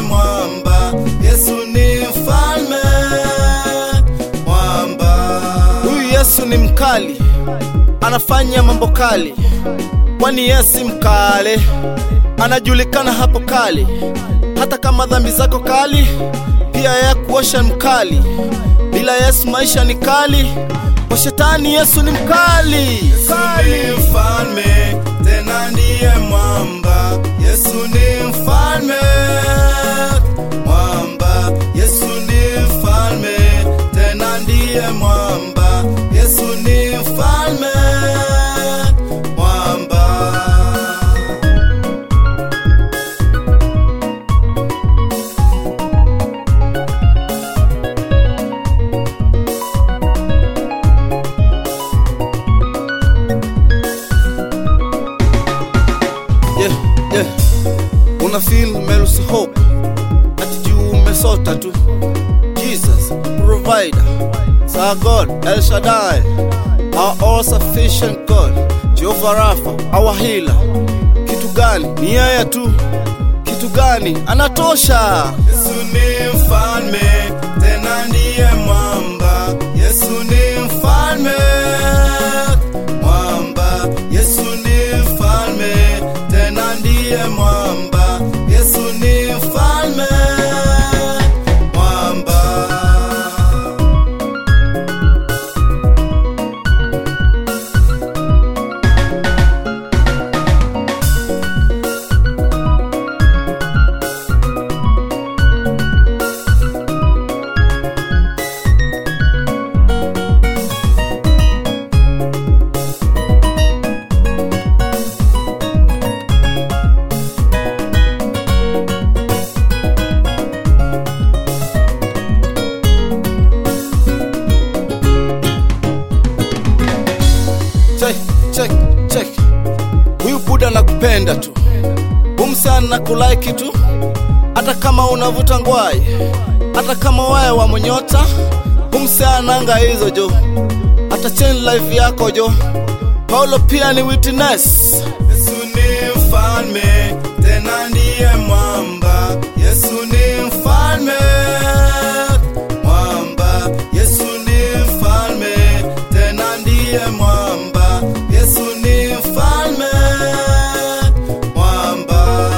mwamba, Yesu ni mfalme mwamba. Huyu Yesu ni mkali, anafanya mambo kali, kwani Yesu mkale, anajulikana hapo kali. Hata kama dhambi zako kali, pia ya kuosha mkali. Bila Yesu maisha ni kali, kwa shetani Yesu ni mkali. Yesu ni mfalme, tena ndiye mwamba. Yesu ni mfalme mwamba. Yesu ni mfalme, tena ndiye mwamba. Yesu ni mfalme mwamba. yeah, yeah. Una feel Mercy Hope ati juu umesota tu. Jesus provider, Sir God El Shaddai, our all sufficient God, Jehovah Rapha, our healer. Kitu gani? Ni yeye tu. Kitu gani? Anatosha. Yesu ni mfalme, tena ndiye mwamba. Yesu ni mfalme mwamba. Yesu ni mfalme, tena ndiye mwamba. Yesu ni mfalme mwamba. check, check, check. Huyu Buda nakupenda tu, humsana na kulaiki tu, hata kama unavuta ngwai, hata kama waye wa monyota, humsananga hizo jo, hata change life yako jo. Paulo pia ni witness. Yesu ni mfalme, tena ndiye mwamba. Yesu ni mfalme mwamba. Yesu ni mfalme, tena ndiye mwamba. Yesu ni mfalme mwamba.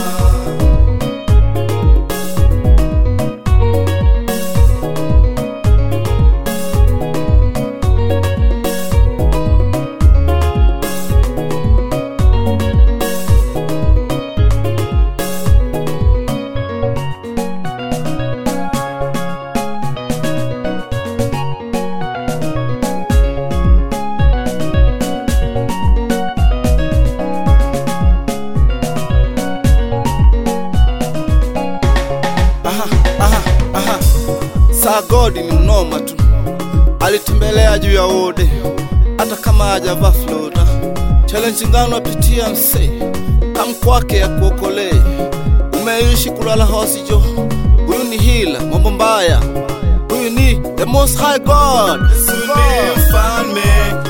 Aha, aha, aha. Sir God ni mnoma tu, alitembelea juu ya ode, hata kama hajavaa flora. Challenge ngano apitia msee, kam kwake ya kuokolee. Umeishi kulala hosi jo, huyu ni hila mambo mbaya, huyu ni the most high God. Yesu ni mfalme,